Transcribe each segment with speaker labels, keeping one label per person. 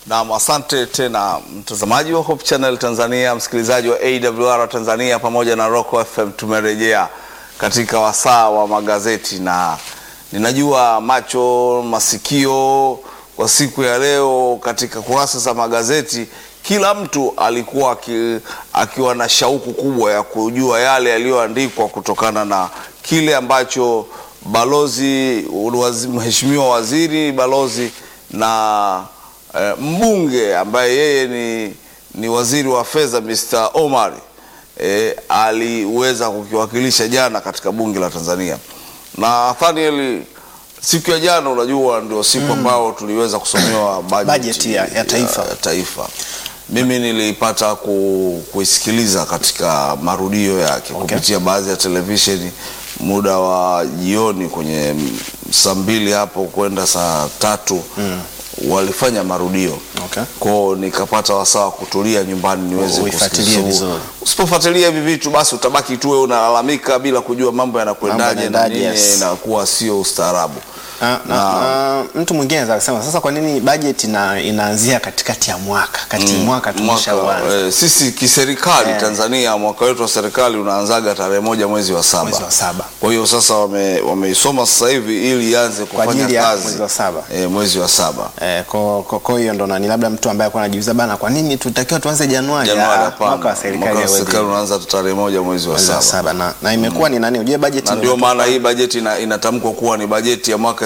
Speaker 1: Naam, asante tena mtazamaji wa Hope Channel Tanzania, msikilizaji wa AWR Tanzania pamoja na Rock FM. Tumerejea katika wasaa wa magazeti, na ninajua macho masikio kwa siku ya leo katika kurasa za magazeti, kila mtu alikuwa aki, akiwa na shauku kubwa ya kujua yale yaliyoandikwa kutokana na kile ambacho balozi wazi, mheshimiwa waziri balozi na eh, mbunge ambaye yeye ni, ni waziri wa fedha Mr. Omar eh, aliweza kukiwakilisha jana katika bunge la Tanzania. Na Nathaniel, siku ya jana unajua ndio siku ambao tuliweza kusomewa
Speaker 2: Bajeti
Speaker 1: bajeti
Speaker 2: ya- ya taifa.
Speaker 1: ya taifa. Mimi nilipata ku, kuisikiliza katika marudio yake
Speaker 2: Okay.
Speaker 1: kupitia baadhi ya televisheni muda wa jioni kwenye mm, saa mbili hapo kwenda saa tatu walifanya marudio
Speaker 2: Okay.
Speaker 1: kwao, nikapata wasaa wa kutulia nyumbani niweze
Speaker 2: Uifuatilie
Speaker 1: kusikiliza.
Speaker 2: vizuri.
Speaker 1: Usipofuatilia hivi vitu basi utabaki tu wewe unalalamika bila kujua mambo yanakwendaje na
Speaker 2: yanaendaje,
Speaker 1: nini,
Speaker 2: yes.
Speaker 1: inakuwa sio ustaarabu.
Speaker 2: Na, na, na, mtu mwingine anaweza kusema sasa, kwa nini bajeti ina, inaanzia katikati ya mwaka kati
Speaker 1: Mm,
Speaker 2: mwaka tumeshauanza
Speaker 1: eh, sisi kiserikali
Speaker 2: Eh.
Speaker 1: Tanzania mwaka wetu wa serikali unaanzaga tarehe moja mwezi wa saba.
Speaker 2: mwezi wa saba
Speaker 1: Kwa hiyo sasa wame- wameisoma sasa hivi ili ianze
Speaker 2: kwa
Speaker 1: kufanya
Speaker 2: ajili ya
Speaker 1: kazi
Speaker 2: mwezi wa saba.
Speaker 1: eh, mwezi wa saba.
Speaker 2: Eh, kwa kwa- kwa hiyo ndo nani, labda mtu ambaye alikuwa anajiuliza bana, kwa nini tutakiwa tuanze Januari?
Speaker 1: Januari
Speaker 2: Ah,
Speaker 1: hapana.
Speaker 2: mwaka wa serikali
Speaker 1: Mwaka wa
Speaker 2: hauwezi.
Speaker 1: serikali unaanza tarehe moja mwezi wa
Speaker 2: Mwezi wa
Speaker 1: saba.
Speaker 2: saba na, na imekuwa ni nani, ujue bajeti
Speaker 1: Na
Speaker 2: ni-
Speaker 1: ndio maana hii bajeti ina, inatamkwa kuwa ni bajeti ya mwaka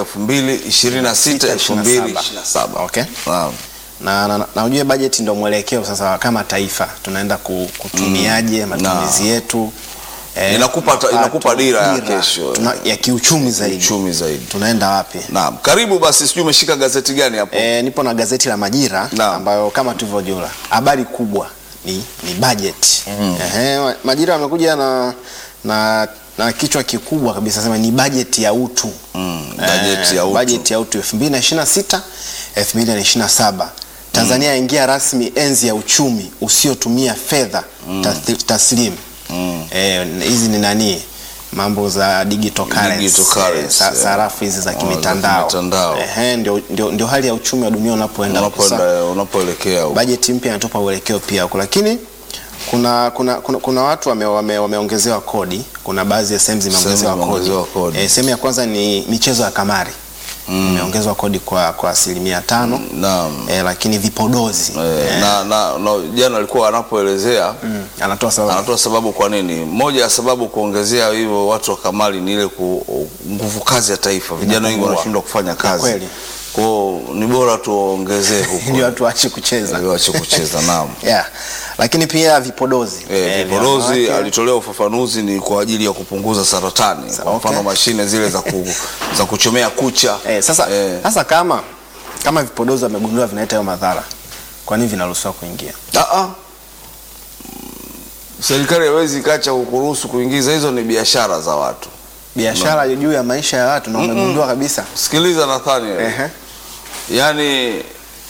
Speaker 1: 2026 2027.
Speaker 2: Okay.
Speaker 1: Naam.
Speaker 2: na, na, na ujue bajeti ndo mwelekeo sasa, kama taifa tunaenda ku- kutumiaje matumizi yetu eh,
Speaker 1: Inakupa ta-
Speaker 2: mapato,
Speaker 1: inakupa dira ya kesho.
Speaker 2: tuna, ya kiuchumi zaidi
Speaker 1: Uchumi zaidi.
Speaker 2: tunaenda wapi?
Speaker 1: Naam. Karibu basi, sijui umeshika gazeti gani hapo?
Speaker 2: E, nipo na gazeti la Majira
Speaker 1: Naam.
Speaker 2: ambayo kama tulivyojua habari kubwa ni, ni bajeti Ehe, Ma- Majira wamekuja na, na, na kichwa kikubwa kabisa sema ni bajeti ya utu
Speaker 1: Mm, bajeti ya utu.
Speaker 2: bajeti ya utu 2026 2027 Tanzania yaingia rasmi enzi ya uchumi usiotumia fedha tath- taslimu
Speaker 1: Mm.
Speaker 2: Eh, hizi ni nani mambo za digital currency,
Speaker 1: Digital currency,
Speaker 2: sa-
Speaker 1: yeah.
Speaker 2: sarafu hizi za
Speaker 1: Oh, za
Speaker 2: kimitandao
Speaker 1: kimitandao.
Speaker 2: Ehe, ndio, ndio, ndio hali ya uchumi wa dunia unapoenda huko. Sasa,
Speaker 1: Unapoenda unapoelekea huko.
Speaker 2: bajeti mpya inatupa uelekeo pia huko, lakini kuna kuna, kuna, kuna watu wame, wame, wameongezewa kodi. Kuna baadhi ya sehemu zimeongezewa
Speaker 1: Sehemu
Speaker 2: kodi.
Speaker 1: zimeongezewa kodi.
Speaker 2: Eh, sehemu ya kwanza ni michezo ya kamari imeongezwa kodi kwa kwa asilimia tano
Speaker 1: Naam.
Speaker 2: eh, lakini vipodozi
Speaker 1: Eh, na, na, na jana alikuwa anapoelezea
Speaker 2: mm, anatoa sababu
Speaker 1: anatoa sababu kwa nini. Moja ya sababu kuongezea hivyo watu wa kamali ni ile ku- nguvu kazi ya taifa. Vijana wengi
Speaker 2: Inapungua.
Speaker 1: wanashindwa kufanya kazi,
Speaker 2: kweli.
Speaker 1: kwao ni bora tuwaongezee huko
Speaker 2: ndio watu waache kucheza
Speaker 1: ili waache kucheza. Naam.
Speaker 2: yeah. Lakini pia vipodozi
Speaker 1: Eh,
Speaker 2: Eh, vya
Speaker 1: vipodozi
Speaker 2: wanawake.
Speaker 1: alitolea ufafanuzi ni kwa ajili ya kupunguza saratani. Kwa
Speaker 2: okay.
Speaker 1: mfano mashine zile za, ku, za kuchomea kucha
Speaker 2: Eh, sasa,
Speaker 1: eh,
Speaker 2: sasa kama kama vipodozi wamegundua vinaleta hayo madhara, kwa nini vinaruhusiwa kuingia?
Speaker 1: Ah, ah. Serikali haiwezi kacha kukuruhusu kuingiza, hizo ni biashara za watu.
Speaker 2: Biashara juu ya maisha ya watu na umegundua kabisa.
Speaker 1: Sikiliza Nathaniel,
Speaker 2: Ehe.
Speaker 1: yaani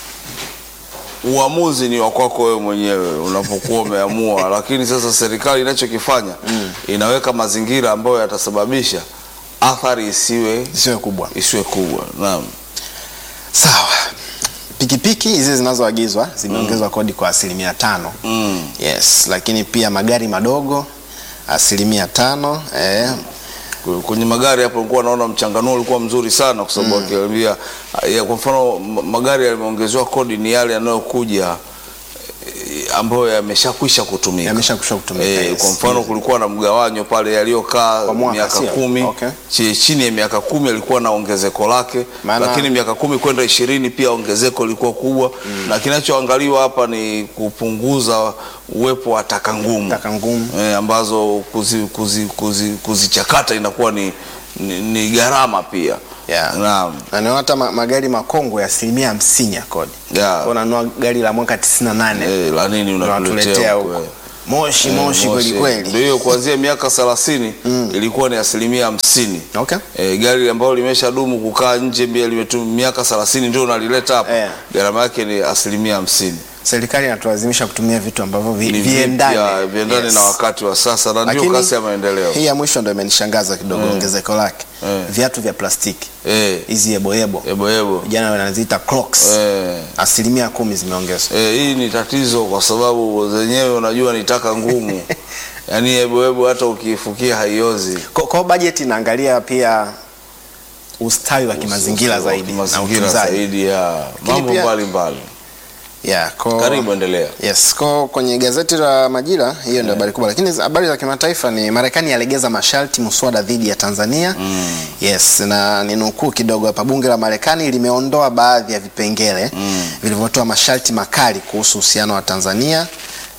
Speaker 1: uamuzi ni wa kwako wewe mwenyewe unapokuwa umeamua, lakini sasa serikali inachokifanya inaweka mazingira ambayo yatasababisha athari isiwe
Speaker 2: Isiwe kubwa.
Speaker 1: isiwe kubwa. Naam.
Speaker 2: Sawa. Pikipiki hizi zinazoagizwa zimeongezwa kodi kwa asilimia tano.
Speaker 1: Mm.
Speaker 2: Yes, lakini pia magari madogo asilimia tano. Eh,
Speaker 1: kwenye magari hapo nilikuwa naona mchanganuo ulikuwa mzuri sana kwa sababu akiambia ya, kwa mfano ma- magari yameongezewa kodi ni yale yanayokuja eh, ambayo yameshakwisha kutumika
Speaker 2: Yameshakwisha kutumika,
Speaker 1: Eh,
Speaker 2: yes.
Speaker 1: kwa mfano kulikuwa na mgawanyo pale yaliyokaa
Speaker 2: Kwa mwaka,
Speaker 1: miaka
Speaker 2: sio?
Speaker 1: kumi
Speaker 2: Okay.
Speaker 1: chi- chini ya miaka kumi alikuwa na ongezeko lake
Speaker 2: Maana-
Speaker 1: lakini miaka kumi kwenda ishirini pia ongezeko lilikuwa kubwa na kinachoangaliwa hapa ni kupunguza uwepo wa taka ngumu
Speaker 2: taka ngumu.
Speaker 1: eh, ambazo kuzichakata kuzi, kuzi, kuzichakata inakuwa ni, ni, ni gharama pia
Speaker 2: Yeah.
Speaker 1: Naam.
Speaker 2: Na ni hata ma- magari makongwe ya asilimia hamsini ya kodi.
Speaker 1: Yeah.
Speaker 2: Kwa unanunua gari la mwaka 98
Speaker 1: Eh, la nini
Speaker 2: unatuletea
Speaker 1: unatuletea
Speaker 2: huko.
Speaker 1: huko eh.
Speaker 2: Moshi
Speaker 1: Eh,
Speaker 2: moshi kweli
Speaker 1: Ndio
Speaker 2: kweli.
Speaker 1: hiyo kuanzia miaka 30 ilikuwa ni asilimia hamsini
Speaker 2: Okay.
Speaker 1: E, gari ambalo limesha dumu kukaa nje mbia limetu miaka 30 ndio unalileta hapa
Speaker 2: Eh.
Speaker 1: gharama yake ni asilimia hamsini
Speaker 2: Serikali inatulazimisha kutumia vitu ambavyo vi-
Speaker 1: ni
Speaker 2: viendane.
Speaker 1: vipya, viendane
Speaker 2: Yes.
Speaker 1: na wakati wa sasa na ndio
Speaker 2: Lakini
Speaker 1: kasi ya maendeleo
Speaker 2: Hii ya mwisho ndio imenishangaza kidogo ongezeko lake.
Speaker 1: Eh.
Speaker 2: viatu vya plastiki
Speaker 1: eh,
Speaker 2: hizi yeboyebo
Speaker 1: ebo ebo
Speaker 2: vijana wanaziita Crocs
Speaker 1: eh.
Speaker 2: asilimia kumi zimeongezwa
Speaker 1: Eh, hii ni tatizo kwa sababu zenyewe unajua ni taka ngumu yaani eboebo hata ukiifukia haiozi
Speaker 2: Kwa- kwa bajeti inaangalia pia ustawi wa kimazingira zaidi na
Speaker 1: mazingira
Speaker 2: utunzaji
Speaker 1: zaidi ya mambo
Speaker 2: pia-
Speaker 1: mbalimbali
Speaker 2: yeah, kwa-
Speaker 1: karibu endelea
Speaker 2: Yes, kwa kwenye gazeti la Majira hiyo ndio habari kubwa, lakini habari za kimataifa ni Marekani yalegeza masharti muswada dhidi ya Tanzania. Yes, na ninukuu kidogo hapa, bunge la Marekani limeondoa baadhi ya vipengele vilivyotoa masharti makali kuhusu uhusiano wa Tanzania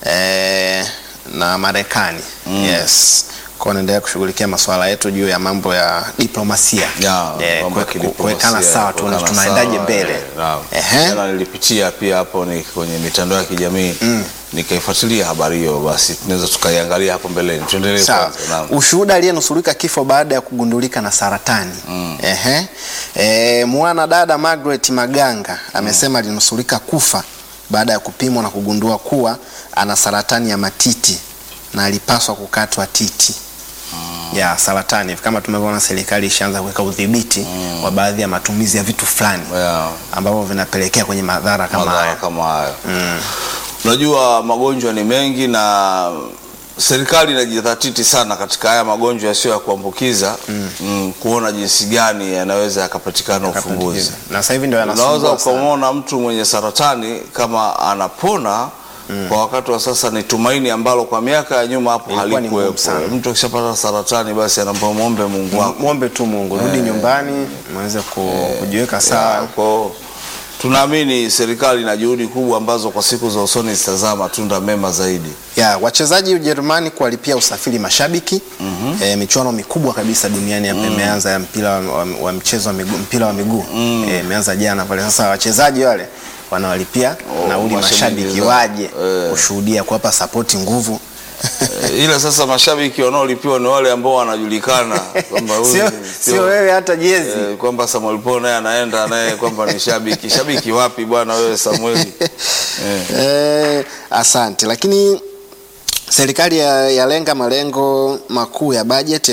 Speaker 2: eh, na Marekani. Yes. Kwa naendelea kushughulikia masuala yetu juu ya mambo ya diplomasia.
Speaker 1: Ya,
Speaker 2: Eh,
Speaker 1: mambo ya
Speaker 2: kue-
Speaker 1: kidiplomasia,
Speaker 2: kuwekana sawa tu
Speaker 1: kuwekana
Speaker 2: tunaendaje
Speaker 1: sawa,
Speaker 2: mbele.
Speaker 1: eh, naam.
Speaker 2: Ehe.
Speaker 1: Jana nilipitia pia hapo ni kwenye mitandao ya kijamii nikaifuatilia habari hiyo, basi tunaweza tukaiangalia hapo mbeleni. Tuendelee
Speaker 2: Sawa.
Speaker 1: kwanza. Naam.
Speaker 2: Ushuhuda aliyenusurika kifo baada ya kugundulika na saratani. Ehe. E, mwana dada Margaret Maganga amesema alinusurika kufa baada ya kupimwa na kugundua kuwa ana saratani ya matiti na alipaswa kukatwa titi. Ya saratani kama tumevyoona, serikali ishaanza kuweka udhibiti wa baadhi ya matumizi ya vitu fulani
Speaker 1: Yeah.
Speaker 2: ambavyo vinapelekea kwenye madhara kama
Speaker 1: madhara
Speaker 2: haya.
Speaker 1: kama hayo. Unajua magonjwa ni mengi na serikali inajidhatiti sana katika haya magonjwa yasiyo ya kuambukiza mm, kuona jinsi gani yanaweza yakapatikana ufumbuzi.
Speaker 2: Na sasa hivi ndio
Speaker 1: Unaweza
Speaker 2: yanasumbua sana.
Speaker 1: ukamwona mtu mwenye saratani kama anapona kwa wakati wa sasa, ni tumaini ambalo kwa miaka ya nyuma hapo
Speaker 2: Ilikuwa ni ngumu
Speaker 1: halikuwepo.
Speaker 2: sana.
Speaker 1: Mtu akishapata saratani, basi anaomba muombe Mungu wako
Speaker 2: Mwombe tu Mungu, rudi nyumbani mweze ku- kujiweka sawa.
Speaker 1: Kwa tunaamini serikali ina juhudi kubwa ambazo kwa siku za usoni zitazaa matunda mema zaidi.
Speaker 2: ya wachezaji Ujerumani kuwalipia usafiri mashabiki e, michuano mikubwa kabisa duniani hapa imeanza ya mpira wa, wa, wa mchezo wa miguu, mpira wa miguu e, imeanza jana pale. Sasa wachezaji wale wanawalipia nauli
Speaker 1: mashabiki
Speaker 2: mashabiki
Speaker 1: zao.
Speaker 2: waje
Speaker 1: Eh.
Speaker 2: kushuhudia, kuwapa sapoti nguvu
Speaker 1: Eh, Ila sasa mashabiki wanaolipiwa ni wale ambao wanajulikana kwamba huyu
Speaker 2: sio
Speaker 1: ni-
Speaker 2: sio wewe hata jezi
Speaker 1: eh, kwamba Samuel Paul naye anaenda naye kwamba ni shabiki. Shabiki wapi bwana wewe Samueli? Eh.
Speaker 2: Eh, asante. Lakini serikali ya- yalenga malengo makuu ya bajeti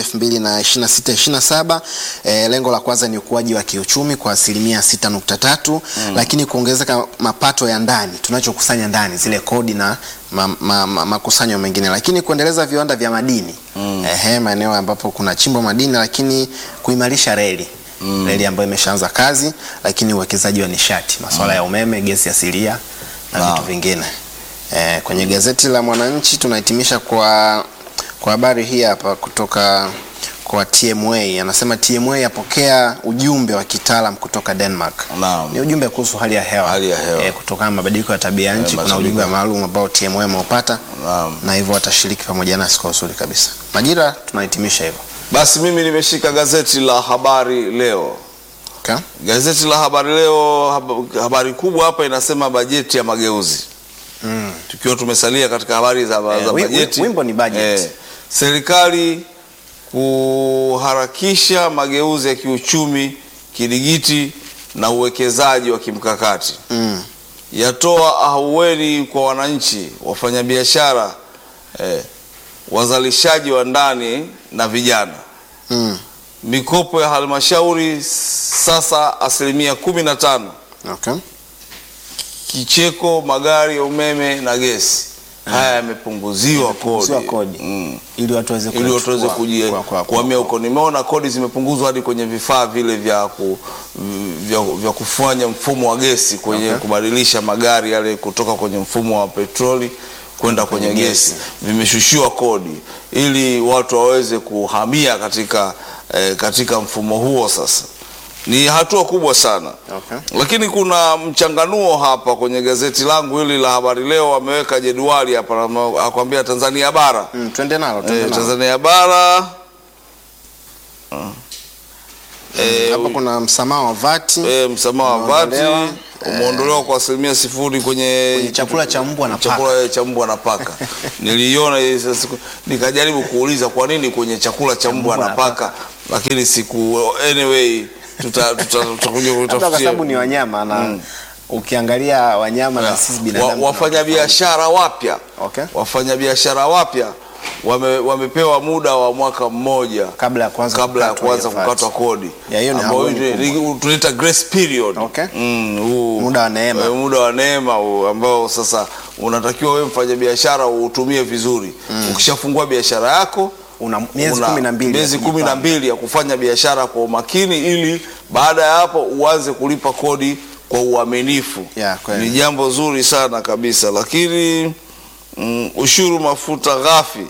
Speaker 2: 2026-27. Eh, lengo la kwanza ni ukuaji wa kiuchumi kwa asilimia 6.3, lakini kuongezeka mapato ya ndani tunachokusanya ndani zile kodi na ma, ma, ma, makusanyo mengine, lakini kuendeleza viwanda vya madini ehe, maeneo ambapo kuna chimbo madini, lakini kuimarisha reli reli ambayo imeshaanza kazi, lakini uwekezaji wa nishati, masuala ya umeme, gesi asilia na
Speaker 1: Naam.
Speaker 2: vitu vingine. Eh, kwenye gazeti la Mwananchi tunahitimisha kwa kwa habari hii hapa kutoka kwa TMA. Anasema TMA yapokea ujumbe wa kitaalam kutoka Denmark.
Speaker 1: Naam.
Speaker 2: Ni ujumbe kuhusu hali ya hewa,
Speaker 1: Hali ya hewa.
Speaker 2: Eh, kutokana na mabadiliko ya tabia ya nchi. Kuna
Speaker 1: mabadiliko.
Speaker 2: ujumbe maalum ambao TMA ameupata
Speaker 1: Naam.
Speaker 2: na hivyo watashiriki pamoja nasi kwa uzuri kabisa. Majira tunahitimisha hivyo.
Speaker 1: Basi mimi nimeshika gazeti la Habari Leo.
Speaker 2: Okay?
Speaker 1: Gazeti la Habari Leo, hab- habari kubwa hapa inasema bajeti ya mageuzi.
Speaker 2: Mm.
Speaker 1: Tukiwa tumesalia katika habari za,
Speaker 2: Eh,
Speaker 1: za
Speaker 2: wi-
Speaker 1: bajeti.
Speaker 2: wi- wimbo ni budget.
Speaker 1: serikali kuharakisha mageuzi ya kiuchumi, kidigiti na uwekezaji wa kimkakati.
Speaker 2: Mm.
Speaker 1: Yatoa ahueni kwa wananchi, wafanyabiashara, eh, wazalishaji wa ndani na vijana.
Speaker 2: Mm.
Speaker 1: Mikopo ya halmashauri sasa asilimia kumi na tano.
Speaker 2: Okay.
Speaker 1: Kicheko magari ya umeme na gesi haya yamepunguziwa
Speaker 2: Yamepunguziwa
Speaker 1: kodi,
Speaker 2: kodi.
Speaker 1: Mm.
Speaker 2: Ili watu waweze
Speaker 1: ili watu waweze
Speaker 2: kuyachukua
Speaker 1: kuji-
Speaker 2: kwa- kwa-
Speaker 1: kuhamia huko. Nimeona kodi zimepunguzwa hadi kwenye vifaa vile vya, ku, vya, vya kufanya mfumo wa gesi kwenye
Speaker 2: Okay.
Speaker 1: kubadilisha magari yale kutoka kwenye mfumo wa petroli kwenda kwenye,
Speaker 2: Kwenye
Speaker 1: gesi.
Speaker 2: gesi.
Speaker 1: Vimeshushiwa kodi ili watu waweze kuhamia katika, eh, katika mfumo huo. Sasa ni hatua kubwa sana
Speaker 2: Okay.
Speaker 1: lakini kuna mchanganuo hapa kwenye gazeti langu hili la Habari Leo, wameweka jedwali hapa, akwambia Tanzania bara
Speaker 2: Mm, twende nalo, twende
Speaker 1: Eh,
Speaker 2: nalo.
Speaker 1: Tanzania bara Ah. Eh,
Speaker 2: Hapa kuna msamaha wa vati
Speaker 1: eh, msamaha wa vati
Speaker 2: umeondolewa,
Speaker 1: umeondolewa kwa asilimia sifuri kwenye,
Speaker 2: Kwenye chakula cha mbwa na paka.
Speaker 1: chakula cha mbwa na paka. Niliiona hii sasa siku- nikajaribu kuuliza kwa nini kwenye chakula cha mbwa na paka, lakini siku anyway tuta- tuta- tutakuja
Speaker 2: Labda kwa
Speaker 1: kutafutia
Speaker 2: sababu ni wanyama na ukiangalia wanyama na sisi binadamu
Speaker 1: Wa- wafanyabiashara wapya
Speaker 2: Okay.
Speaker 1: wafanyabiashara wapya wame, wamepewa muda wa mwaka mmoja
Speaker 2: kabla ya kuanza
Speaker 1: kabla ya
Speaker 2: kukatwa
Speaker 1: kuanza
Speaker 2: hiyo VAT.
Speaker 1: kukatwa kodi
Speaker 2: Ya, hiyo ni
Speaker 1: Ambao
Speaker 2: ahueni
Speaker 1: ni- ni- tunaita grace period
Speaker 2: Okay.
Speaker 1: mm, huu-
Speaker 2: Muda wa neema.
Speaker 1: eh, muda wa neema huu ambao sasa unatakiwa wewe mfanya biashara uutumie vizuri ukishafungua biashara yako
Speaker 2: Una miezi
Speaker 1: una
Speaker 2: kumi na mbili ya
Speaker 1: miezi kumi na
Speaker 2: kujipanga.
Speaker 1: mbili ya kufanya biashara kwa umakini ili baada ya hapo uanze kulipa kodi kwa uaminifu
Speaker 2: Ya, kweli.
Speaker 1: ni jambo zuri sana kabisa lakini mm, ushuru mafuta ghafi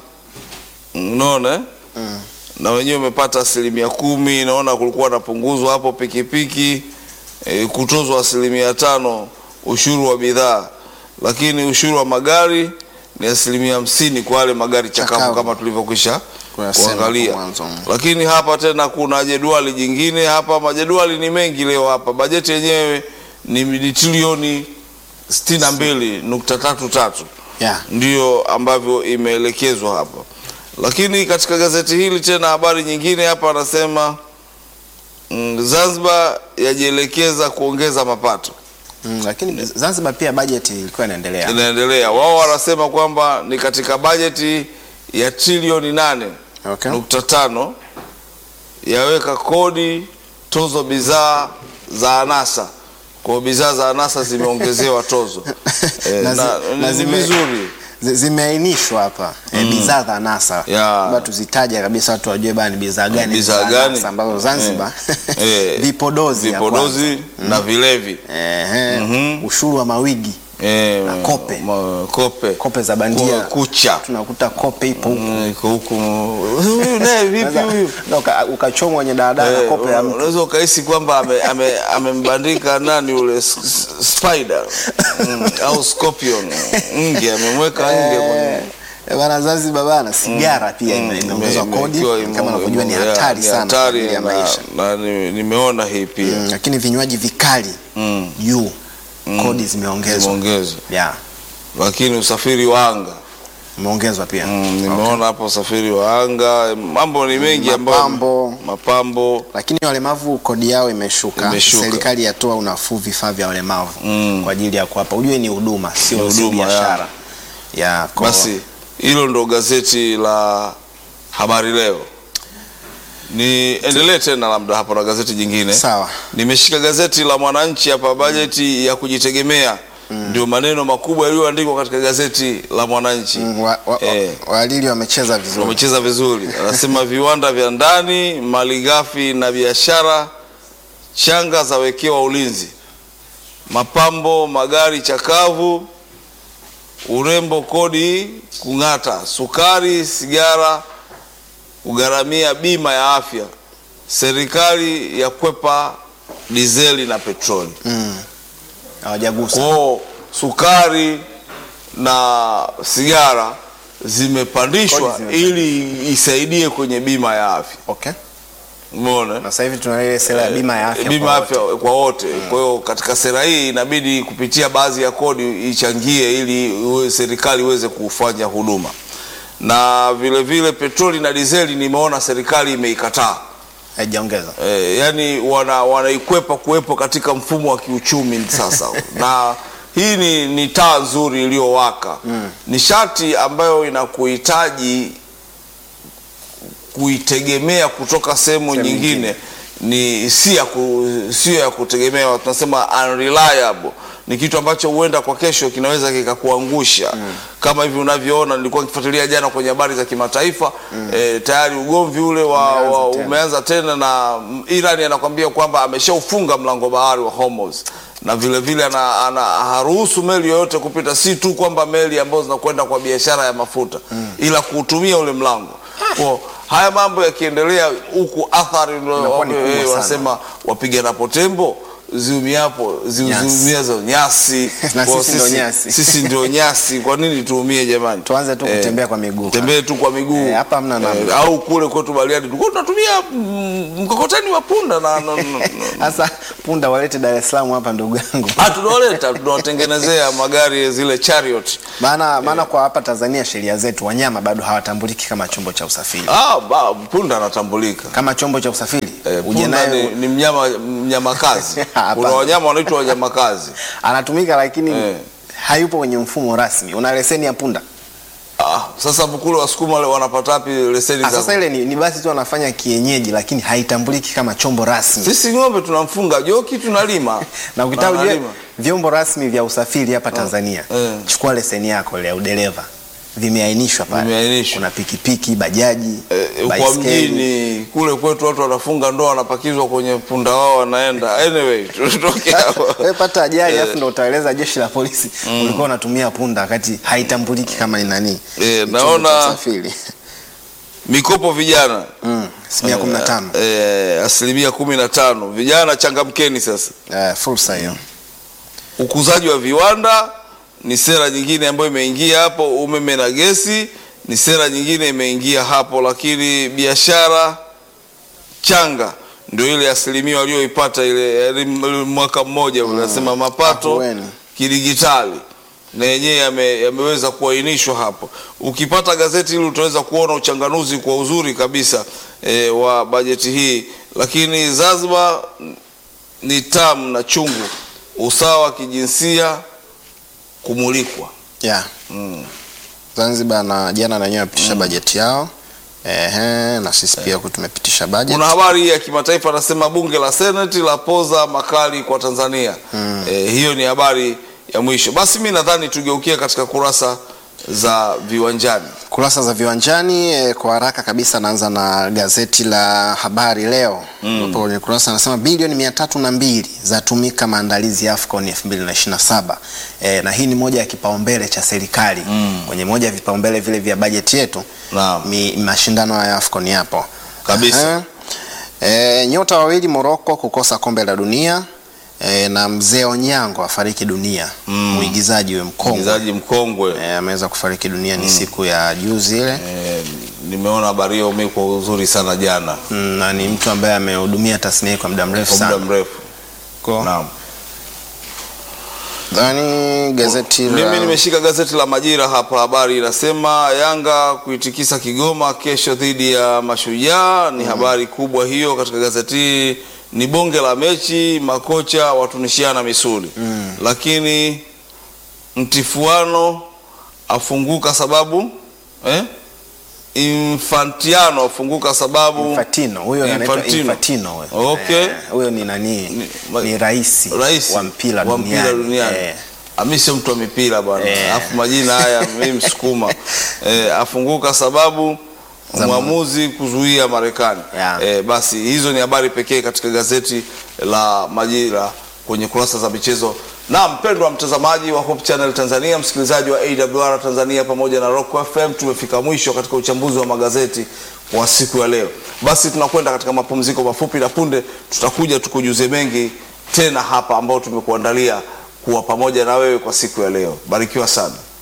Speaker 1: unaona eh? na wenyewe umepata asilimia kumi naona kulikuwa na punguzo hapo pikipiki e, kutozwa asilimia tano ushuru wa bidhaa lakini ushuru wa magari ni asilimia hamsini kwa wale magari chakavu
Speaker 2: Chakavu.
Speaker 1: kama tulivyokwisha
Speaker 2: Kuyasema
Speaker 1: kuangalia
Speaker 2: hapo mwanzo.
Speaker 1: lakini hapa tena kuna jedwali jingine hapa majedwali ni mengi leo hapa bajeti yenyewe ni ni trilioni sitini na mbili nukta tatu tatu
Speaker 2: Yeah.
Speaker 1: ndio ambavyo imeelekezwa hapa lakini katika gazeti hili tena habari nyingine hapa anasema mm, zanzibar yajielekeza kuongeza mapato
Speaker 2: Mm, lakini Zanzibar pia bajeti ilikuwa inaendelea.
Speaker 1: inaendelea wao wanasema kwamba ni katika bajeti ya trilioni nane
Speaker 2: Okay.
Speaker 1: nukta tano yaweka kodi tozo bidhaa za anasa kwa bidhaa za anasa zimeongezewa tozo Eh,
Speaker 2: Na zi-
Speaker 1: na-
Speaker 2: na
Speaker 1: ni
Speaker 2: zime-
Speaker 1: vizuri
Speaker 2: zi- zimeainishwa hapa eh, bidhaa za anasa
Speaker 1: Ya.
Speaker 2: Labda tuzitaje kabisa watu wajue bana ni bidhaa gani
Speaker 1: bidhaa
Speaker 2: za
Speaker 1: gani
Speaker 2: anasa ambazo Zanzibar
Speaker 1: Eh, eh,
Speaker 2: vipodozi ya
Speaker 1: vipodozi na vilevi
Speaker 2: kwanza. Ehe, ushuru wa mawigi
Speaker 1: Eh,
Speaker 2: Na kope.
Speaker 1: ma- kope
Speaker 2: kope za bandia
Speaker 1: Kwa kucha
Speaker 2: tunakuta kope ipo huko
Speaker 1: Mm, iko huku huyu naye vipi
Speaker 2: Sasa,
Speaker 1: huyu
Speaker 2: na uka- ukachomwa kwenye daladala
Speaker 1: Eh,
Speaker 2: kope ya mtu
Speaker 1: unaweza ukahisi kwamba ame- ame- amembandika nani ule s- s- spider mm, au scorpion nge amemweka nge kwenye
Speaker 2: Eh, bana Zanzibar bana sigara pia ime- imeongezwa
Speaker 1: ime-
Speaker 2: kodi
Speaker 1: ikiwa ime-
Speaker 2: kama unavyojua ni
Speaker 1: ime-
Speaker 2: hatari
Speaker 1: ni
Speaker 2: sana kwa
Speaker 1: hatari
Speaker 2: ajili ya
Speaker 1: na-
Speaker 2: maisha
Speaker 1: na ni- nimeona hii pia
Speaker 2: Mm, lakini vinywaji vikali
Speaker 1: Mm,
Speaker 2: juu kodi zimeongezwa
Speaker 1: zimeongezwa
Speaker 2: yeah
Speaker 1: lakini usafiri wa anga
Speaker 2: imeongezwa pia
Speaker 1: Mm, nimeona hapo usafiri wa anga mambo ni mengi ambayo
Speaker 2: Mapambo.
Speaker 1: mapambo
Speaker 2: lakini walemavu kodi yao imeshuka,
Speaker 1: Imeshuka.
Speaker 2: serikali yatoa unafuu vifaa vya walemavu
Speaker 1: Mm.
Speaker 2: kwa ajili ya kuwapa ujue ni huduma sio
Speaker 1: Ni
Speaker 2: sio
Speaker 1: huduma,
Speaker 2: biashara ya kwa-
Speaker 1: basi hilo ndo gazeti la habari leo niendelee tena labda hapo na gazeti jingine
Speaker 2: sawa
Speaker 1: nimeshika gazeti la mwananchi hapa bajeti ya kujitegemea ndio maneno makubwa yaliyoandikwa katika gazeti la mwananchi
Speaker 2: Mm, wa, wa,
Speaker 1: Eh.
Speaker 2: wa, walili wamecheza vizuri
Speaker 1: wamecheza vizuri anasema viwanda vya ndani malighafi na biashara changa zawekewa ulinzi mapambo magari chakavu urembo kodi kung'ata sukari sigara kugharamia bima ya afya serikali ya kwepa dizeli na petroli
Speaker 2: Mm. hawajagusa
Speaker 1: kwao sukari na sigara zimepandishwa
Speaker 2: Kodi zimepandishwa.
Speaker 1: ili isaidie kwenye bima ya afya
Speaker 2: okay
Speaker 1: umeona
Speaker 2: na sasa hivi tuna ile sera ya bima ya afya
Speaker 1: bima
Speaker 2: kwa
Speaker 1: ya
Speaker 2: wote.
Speaker 1: afya kwa wote kwa hiyo katika sera hii inabidi kupitia baadhi ya kodi ichangie ili iwe- serikali iweze kufanya huduma na vile vile petroli na dizeli nimeona serikali imeikataa
Speaker 2: haijaongeza
Speaker 1: e, yani wana wanaikwepa kuwepo katika mfumo wa kiuchumi sasa na hii ni, ni taa nzuri iliyowaka mm. nishati ambayo inakuhitaji kuitegemea kutoka sehemu
Speaker 2: Sehemu
Speaker 1: nyingine ni si ya ku, sio ya kutegemewa tunasema unreliable ni kitu ambacho huenda kwa kesho kinaweza kikakuangusha mm. kama hivi unavyoona nilikuwa nikifuatilia jana kwenye habari za kimataifa mm. e, tayari ugomvi ule wa,
Speaker 2: Umeanza
Speaker 1: wa,
Speaker 2: tena.
Speaker 1: umeanza tena na mm, Iran anakwambia kwamba ameshaufunga mlango bahari wa Hormuz na vile vile ana, ana haruhusu meli yoyote kupita, si tu kwamba meli ambazo zinakwenda kwa biashara ya mafuta mm. ila kuutumia ule mlango kwa haya mambo yakiendelea huku athari ndio
Speaker 2: Inakuwa ni
Speaker 1: wame-
Speaker 2: kubwa
Speaker 1: eh,
Speaker 2: sana.
Speaker 1: wanasema wapiganapo tembo ziumiapo zi-
Speaker 2: Nyasi.
Speaker 1: ziumiazo nyasi
Speaker 2: Na
Speaker 1: Kwa
Speaker 2: sisi ndio nyasi.
Speaker 1: sisi ndio nyasi kwa nini tuumie jamani
Speaker 2: tuanze tu
Speaker 1: Eh,
Speaker 2: kutembea kwa miguu
Speaker 1: tembee tu kwa miguu
Speaker 2: Eh, hapa hamna namna.
Speaker 1: au kule kwetu Bariadi tulikuwa tunatumia mm, mkokoteni wa punda na, na, na, na.
Speaker 2: sasa punda walete Dar es Salaam hapa ndugu yangu
Speaker 1: Ah, tunawaleta tunawatengenezea magari zile chariot
Speaker 2: maana maana kwa hapa Tanzania sheria zetu wanyama bado hawatambuliki kama chombo cha usafiri
Speaker 1: ah, ba, punda anatambulika
Speaker 2: kama chombo cha usafiri
Speaker 1: Eh,
Speaker 2: uje
Speaker 1: punda
Speaker 2: naye
Speaker 1: ni, ni mnyama mnyama kazi
Speaker 2: Hapana.
Speaker 1: kuna wanyama wanaitwa wanyama kazi
Speaker 2: anatumika lakini
Speaker 1: Eh.
Speaker 2: hayupo kwenye mfumo rasmi una leseni ya punda
Speaker 1: Ah, sasa kule wasukuma wale wanapata wapi leseni
Speaker 2: Ah,
Speaker 1: za
Speaker 2: sasa ile ni, ni basi tu wanafanya kienyeji lakini haitambuliki kama chombo rasmi
Speaker 1: sisi ng'ombe tunamfunga joki tunalima
Speaker 2: na ukitaka ujue
Speaker 1: wanalima.
Speaker 2: vyombo rasmi vya usafiri hapa Tanzania
Speaker 1: eh.
Speaker 2: chukua leseni yako ile ya udereva vimeainishwa pale
Speaker 1: Vimeainishwa.
Speaker 2: kuna pikipiki bajaji
Speaker 1: Eh, kwa
Speaker 2: baiskeli.
Speaker 1: mjini kule kwetu watu wanafunga ndoa wanapakizwa kwenye punda wao wanaenda anyway tutoke hapo
Speaker 2: wewe pata ajali alafu ndo utaeleza jeshi la polisi ulikuwa unatumia punda wakati haitambuliki kama ni nani
Speaker 1: Eh,
Speaker 2: ni chombo
Speaker 1: naona-
Speaker 2: cha usafiri
Speaker 1: mikopo vijana
Speaker 2: mm, asilimia kumi na tano
Speaker 1: eh, asilimia kumi na tano vijana changamkeni sasa
Speaker 2: eh, fursa hiyo
Speaker 1: ukuzaji wa viwanda ni sera nyingine ambayo imeingia hapo umeme na gesi ni sera nyingine imeingia hapo lakini biashara changa ndio ile asilimia walioipata ile yaani mwaka mmoja unasema mapato
Speaker 2: Ahueni.
Speaker 1: kidigitali na yenyewe yame, yameweza kuainishwa hapo. Ukipata gazeti hili utaweza kuona uchanganuzi kwa uzuri kabisa e, wa bajeti hii, lakini Zanzibar ni tamu na chungu, usawa wa kijinsia kumulikwa.
Speaker 2: yeah. Zanzibar na jana na wenyewe wapitisha bajeti yao Ehe, na sisi pia huku tumepitisha bajeti
Speaker 1: Kuna habari ya kimataifa anasema bunge la seneti la poza makali kwa Tanzania. E, hiyo ni habari ya mwisho. Basi mi nadhani tugeukie katika kurasa za viwanjani.
Speaker 2: kurasa za viwanjani eh, kwa haraka kabisa naanza na gazeti la habari leo ambapo kwenye kurasa anasema bilioni mia tatu na mbili zatumika maandalizi ya AFCON 2027 eh, na hii ni moja ya kipaumbele cha serikali kwenye moja ya vipaumbele vile vya bajeti yetu
Speaker 1: Naam.
Speaker 2: mi, mashindano ya AFCON yapo
Speaker 1: Kabisa.
Speaker 2: Aha. Eh, nyota wawili Morocco kukosa kombe la dunia eh, na mzee Onyango afariki dunia mwigizaji huyo mkongwe
Speaker 1: Mchezaji mkongwe
Speaker 2: eh, ameweza kufariki dunia ni siku ya juzi ile
Speaker 1: e, nimeona habari hiyo mi kwa uzuri sana jana
Speaker 2: Mm, na ni mtu ambaye amehudumia tasnia hii kwa muda mrefu
Speaker 1: kwa muda
Speaker 2: sana.
Speaker 1: mrefu.
Speaker 2: Kwa
Speaker 1: Naam.
Speaker 2: dhani gazeti la
Speaker 1: Mimi nimeshika gazeti la Majira hapa, habari inasema Yanga kuitikisa Kigoma kesho dhidi ya Mashujaa. Ni habari kubwa hiyo katika gazeti hili. Ni bonge la mechi, makocha watunishiana misuli lakini mtifuano afunguka sababu eh? Infantiano afunguka sababu
Speaker 2: Infantino huyo anaitwa
Speaker 1: Infantino.
Speaker 2: Infantino huyo.
Speaker 1: Okay.
Speaker 2: Eh, huyo ni nani?
Speaker 1: Ni-
Speaker 2: Ni, rais
Speaker 1: rais
Speaker 2: wa mpira
Speaker 1: wa mpira
Speaker 2: duniani.
Speaker 1: duniani.
Speaker 2: Eh,
Speaker 1: Ami sio mtu wa mipira bwana,
Speaker 2: Eh.
Speaker 1: alafu majina haya mimi Msukuma eh, afunguka sababu
Speaker 2: Za
Speaker 1: mwamuzi kuzuia Marekani
Speaker 2: Yeah.
Speaker 1: eh, basi hizo ni habari pekee katika gazeti la Majira kwenye kurasa za michezo. Na mpendwa mtazamaji wa Hope Channel Tanzania, msikilizaji wa AWR Tanzania pamoja na Rock FM, tumefika mwisho katika uchambuzi wa magazeti wa siku ya leo. Basi tunakwenda katika mapumziko mafupi, na punde tutakuja tukujuze mengi tena hapa ambao tumekuandalia kuwa pamoja na wewe kwa siku ya leo. Barikiwa sana.